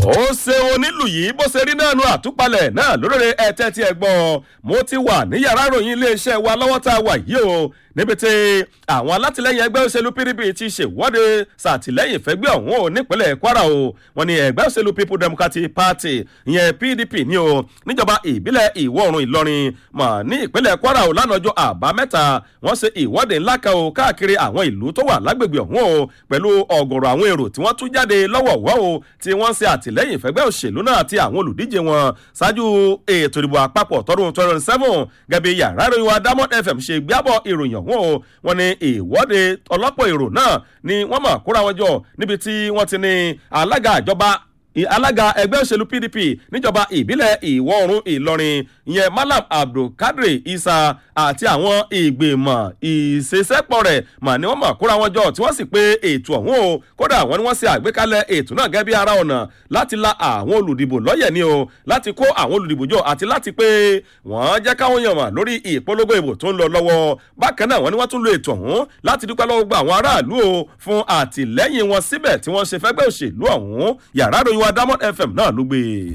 ó ṣe onílù yìí bó ṣe rí náà nu àtúpalẹ̀ náà lóríire ẹ̀tẹ́ tí ẹ gbọ́ mo ti wà ní yàrá ìròyìn iléeṣẹ́ wa lọ́wọ́ tá a wà yìí o níbi tí àwọn alátìlẹyìn ẹgbẹ́ òṣèlú pdp ti ṣèwọ́de ṣàtìlẹyìn fẹ́gbẹ́ ọ̀hún o nípínlẹ̀ kwara o wọn ni ẹgbẹ́ òṣèlú people democratic party ìyẹn pdp ní o níjọba ìbílẹ̀ ìwọ̀ oòrùn ìlọrin mọ̀ ní ìpínlẹ̀ kwara o lánàá ọjọ́ àbámẹ́ta wọ́n ṣe ìwọ́de ńlá kan o káàkiri àwọn ìlú tó wà lágbègbè ọ̀hún o pẹ̀lú ọ̀gọ̀rọ̀ àwọn èrò tí wọ́n tún jáde lọ́wọ̀ọ̀wọ́ o tí wọ́n ṣe àtìlẹyìn fẹ́gbẹ́ òṣèlú náà àti àwọn olùdíje wọn ṣáájú ètò ìdìbò àpapọ̀ tọdún twenty seven gẹ́gẹ́ yàrá ìròyìn wa diamond fm ṣe gbábọ̀ ìròyìn ọ̀hún o wọn ni ìwọ́de ọlọ́pọ̀ èrò náà ni wọ́n mọ̀ kóra wọn jọ níbi tí wọ́n ti ní alága ìjọba alága ẹgbẹ́ òṣèlú pdp níjọba ìbílẹ̀ ìwọ̀ oòrùn ìlọrin ìyẹn malam abdulkadir isa àti àwọn ìgbìmọ̀ ìṣesẹ́pọ̀ rẹ̀ mà ní wọ́n mọ̀ kóra wọn jọ tí wọ́n sì pé ètò ọ̀hún o kódà wọ́n ní wọ́n ṣe àgbékalẹ̀ ètò náà gẹ́gẹ́ bí ara ọ̀nà láti la àwọn olùdìbò lọ́yẹ̀ ni o láti kó àwọn olùdìbò jọ àti láti pé wọ́n jẹ́ káwọn yàn mà lórí ìpolongo ìbò tó ń lọ lọ́wọ́ bákan náà wọ́n ní wọ́n tún lo ètò ọ̀hún láti dúpẹ́ lọ́wọ́ gba àwọn aráàlú o fún àtìlẹ́yìn wọn síbẹ̀ tí wọ́n ṣe fẹ́gbẹ́ òṣèlú ọ̀hún yàrá ìròyìn wa diamond fm náà ló gbé e.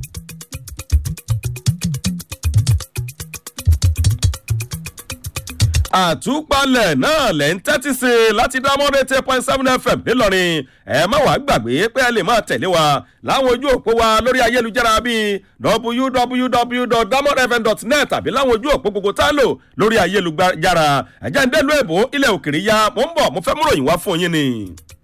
àtúpalẹ̀ náà lẹ́ ń tẹ́tí sí i láti diamond eight point seven fm nílọrin ẹ má wàá gbàgbé pé ẹ lè máa tẹ̀lé wa láwọn ojú òpó wa lórí ayélujára bíi www.diamondfm.net tàbí láwọn ojú òpó gbogbo tá a lò lórí ayélujára ẹ̀jẹ̀ ń dẹ́lu èbó ilẹ̀ òkèrè ya mo ń bọ̀ mo fẹ́ múròyìn wá fún yín ni.